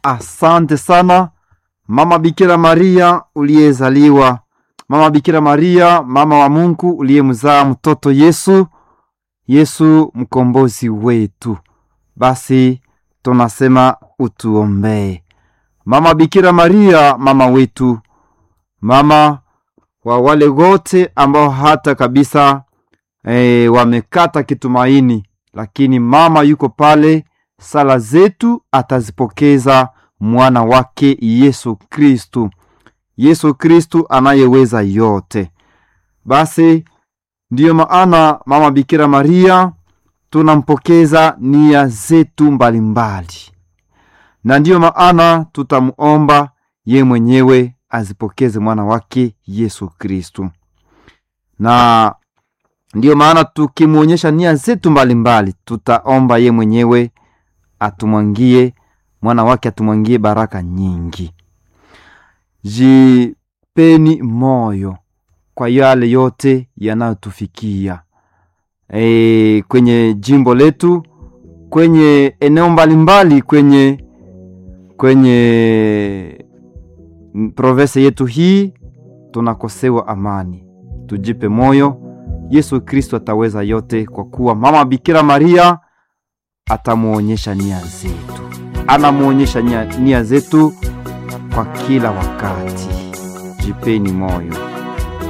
asante sana mama Bikira Maria uliyezaliwa, mama Bikira Maria, mama wa Mungu uliyemzaa mtoto Yesu, Yesu mkombozi wetu. Basi tunasema utuombee. Mama Bikira Maria, mama wetu, mama wa wale wote ambao hata kabisa e, wamekata kitumaini, lakini mama yuko pale, sala zetu atazipokeza mwana wake Yesu Kristu, Yesu Kristu anayeweza yote. Basi ndiyo maana mama Bikira Maria tunampokeza nia zetu mbalimbali, na ndiyo maana tutamuomba ye mwenyewe azipokeze mwana wake Yesu Kristu, na ndiyo maana tukimwonyesha nia zetu mbalimbali, tutaomba ye mwenyewe atumwangie mwana wake atumwangie baraka nyingi. Jipeni moyo kwa yale yote yanayotufikia e, kwenye jimbo letu, kwenye eneo mbalimbali, kwenye kwenye province yetu hii tunakosewa amani. Tujipe moyo, Yesu Kristo ataweza yote, kwa kuwa mama Bikira Maria atamuonyesha nia zetu, anamwonyesha nia, nia zetu kwa kila wakati. Jipeni moyo.